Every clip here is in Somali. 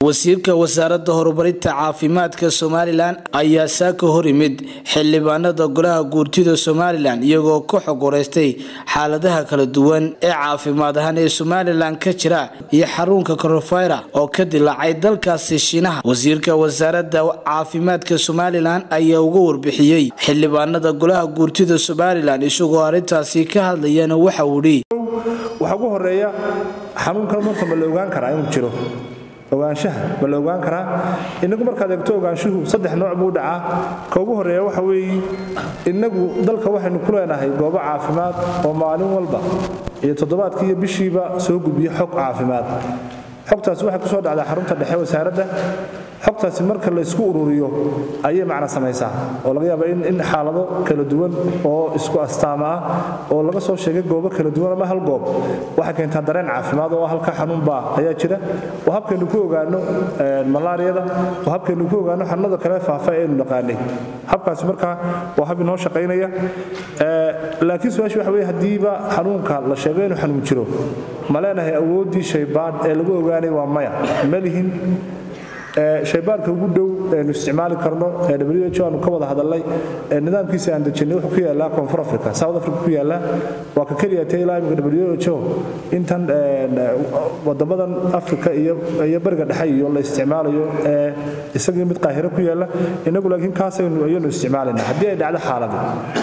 wasiirka wasaaradda horumarinta caafimaadka somalilan ayaa saaka hor yimid xildhibaanada golaha guurtida somalilan iyagoo ka xog wareystay xaaladaha kala duwan ee caafimaad ahaan ee somalilan ka jira iyo xarunka korofayra oo ka dilaacay dalkaasi shiinaha wasiirka wasaaradda caafimaadka somalilan ayaa uga warbixiyey xildhibaanada golaha guurtida somalilan isagoo arrintaasi ka hadlayana waxa uu dhi waxaa ugu horeeya xanuunkan marka ma la ogaan karaa inuu jiro ogaanshaha ma la ogaan karaa inagu markaad eegto ogaanshuhu saddex nooc buu dhacaa ka ugu horeeya waxa weeye inagu dalka waxaynu ku leenahay goobo caafimaad oo maalin walba iyo toddobaadkii iyo bishiiba soo gudbiya xog caafimaad xogtaasi waxay kusoo dhacdaa xarunta dhexe wasaaradda xogtaasi marka laysku ururiyo ayay macna samaysaa oo laga yaaba in xaalado kala duwan oo isku astaama ah oo laga soo sheegay goobo kala duwan ama hal goob waxay keentaa dareen caafimaad oo halka xanuunbaa ayaa jira oo habkaynu ku ogaano malaariyada oo habkaynu ku ogaano xanuunada kale faafa eenu naqaanay habkaasi markaa waa hab inoo shaqaynaya laakiin su-aasha waxa weye haddiiba xanuunka la sheego inuu xanuun jiro ma leenahay awooddii shaybaadh ee lagu ogaanay waa maya ma lihin shaybaarka ugu dhow eenu isticmaali karno ee w aanu ka wada hadalnay nidaamkiisa aan dejinay wuxuu ku yaallaa koonfur africa south africa ku yaallaa waa ka keliya ta ilaa imika w ho intan wadamadan africa iyo bariga dhexe iyo la isticmaalayo ee isagii mid qaahiro ku yaalla inagu laakiin kaasaynu ayanu isticmaalayna haddii ay dhacdo xaaladu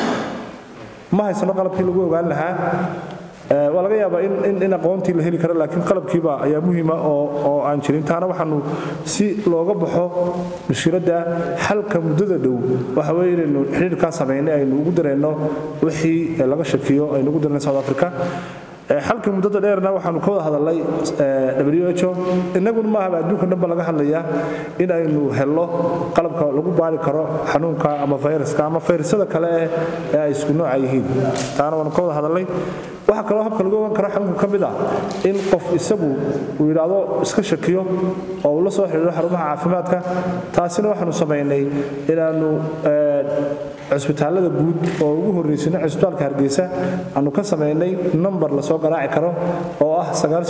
ma haysano qalabkii lagu ogaan lahaa waa laga yaabaa in aqoontii la heli karo laakiin qalabkiiba ayaa muhiima oo aan jirin taana waxaanu si looga baxo mushkiladda xalka muddada dhow waxa weye inaynu xidhiirkaa samaynay aynu ugu dareenno wixii laga shakiyo aynu ugu dareenno south africa xalka muddada dheerna waxaanu ka wada hadalnay w ho inaguna maahaba adduunka dhanba laga hadlayaa in aynu helno qalabka lagu baari karo xanuunka ama fayraska ama fayrasyada kale ee ay isku nooca yihiin taana waanu ka wada hadalnay waxaa kaloo habka lagu ogan karo xanuunka ka mid ah in qof isagu uu yidhaahdo iska shakiyo oo uu la soo xidhiidho xarumaha caafimaadka taasina waxaanu samaynay inaannu cusbitaallada guud oo ugu horraysana cusbitaalka hargeysa aanu ka samaynay nambar lasoo garaaci karo oo ah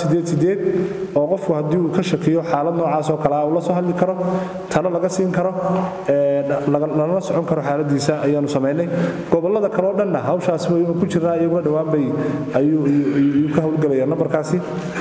oo qofku haddii uu ka shakiyo xaalad noocaas oo kale ah uu la soo hadli karo talo laga siin karo lalala socon karo xaaladiisa ayaanu samaynay gobollada kaleo dhanna hawshaas waynu ku jirnaa iyaguna dhowaanbay ayuu ka howlgelaya nambarkaasi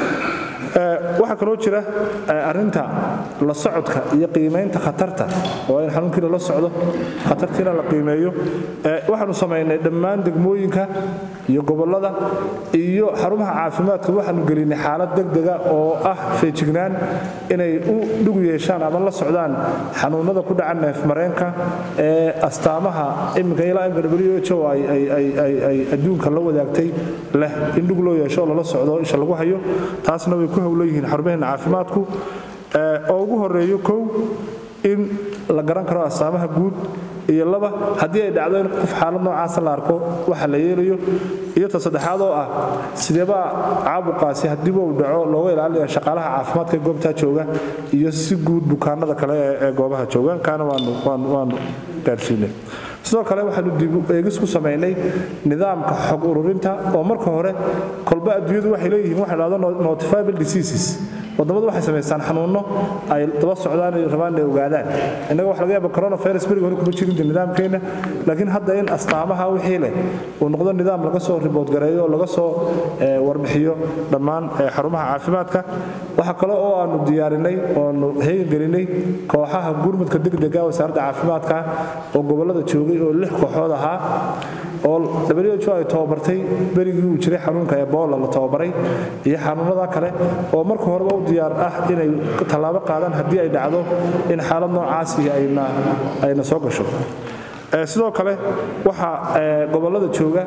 waxaa kaloo jira arinta la socodka iyo qiimaynta khatarta oo in xanuunkii lala socdo khatartiina la qiimeeyo waxaanu samaynay dhammaan degmooyinka iyo gobollada iyo xarumaha caafimaadka waxaanu gelinay xaalad degdega oo ah feejignaan inay u dhugu yeeshaan ama la socdaan xanuunada ku dhaca neefmareenka ee astaamaha iminka ilaa imka w ho ay adduunka la wadaagtay leh in dhug loo yeesho oo lala socdo isha lagu hayo taasna way ku howlan yihiin xarumaheena caafimaadku oo ugu horeeyo kow in la garan karo astaamaha guud iyo laba haddii ay dhacdo in qof xaalad noocaasa la arko waxa la yeelayo iyo ta saddexaad oo ah sideebaa caabuqaasi haddiiba uu dhaco looga ilaalinaya shaqaalaha caafimaadka ee goobtaa jooga iyo si guud bukaanada kale ee goobaha jooga kaana waanu gaarsiinay sidoo kale waxaanu dib eegis ku samaynay nidaamka xog ururinta oo marka hore kolba adduunyadu waxay leeyihiin waxa dhahdo notifiable diseases wadamadu waxay samaystaan xanuunno ay daba socdaan ay rabaan inay ogaadaan innaga waxa laga yaaba coronavirus beriga hore kuma jirin nidaamkeenna laakiin hadda in astaamaha wixii leh uu noqdo nidaam laga soo ribood gareeyo oo laga soo warbixiyo dhammaan xarumaha caafimaadka waxa kale oo aanu diyaarinay oonu heegangelinay kooxaha gurmudka degdega wasaaradda caafimaadka oo gobollada joogay oo lix kooxood ahaa oo w ho ay tababartay berigii uu jiray xanuunka ebola la tababaray iyo xanuunada kale oo marka horeba u diyaar ah inay tallaabo qaadaan haddii ay dhacdo in xaalad noocaasi ayna soo gasho sidoo kale waxaa gobollada jooga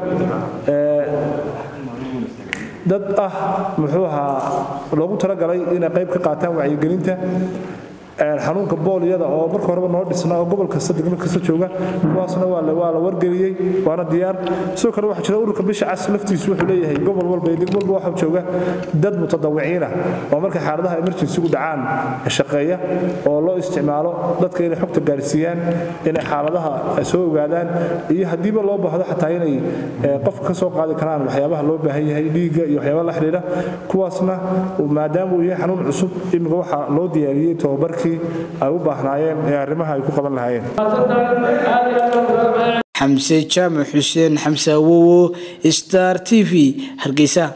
dad ah muxuu ahaa loogu talagalay inay qayb ka qaataan wacyigelinta xanuunka boolyada oo marka horeba noo dhisna oo gobol kasta degmo kasta jooga kuwaasna waa la wargeliyey waana diyaar sidoo kale waxaa jira ururka bisha cas laftiisu wuxuu leeyahay gobol walba iyo degmo walba waxaa jooga dad mutadawiciina oo markay xaaladaha emergensigu dhacaan shaqeeya oo loo isticmaalo dadka inay xogta gaarsiiyaan inay xaaladaha soo ogaadaan iyo haddiiba loo baahdo xataa inay qofka ka soo qaadi karaan waxyaabaha loo baahan yahay dhiigga iyo waxyaabaha la xidhiidha kuwaasna maadaama uu yahay xanuun cusub imika waxaa loo diyaariyey tobabarkii ay u baahnaayeen ee arrimaha ay ku qaban lahaayeen xamse jaamac xuseen xamse awowo star t v hargeysa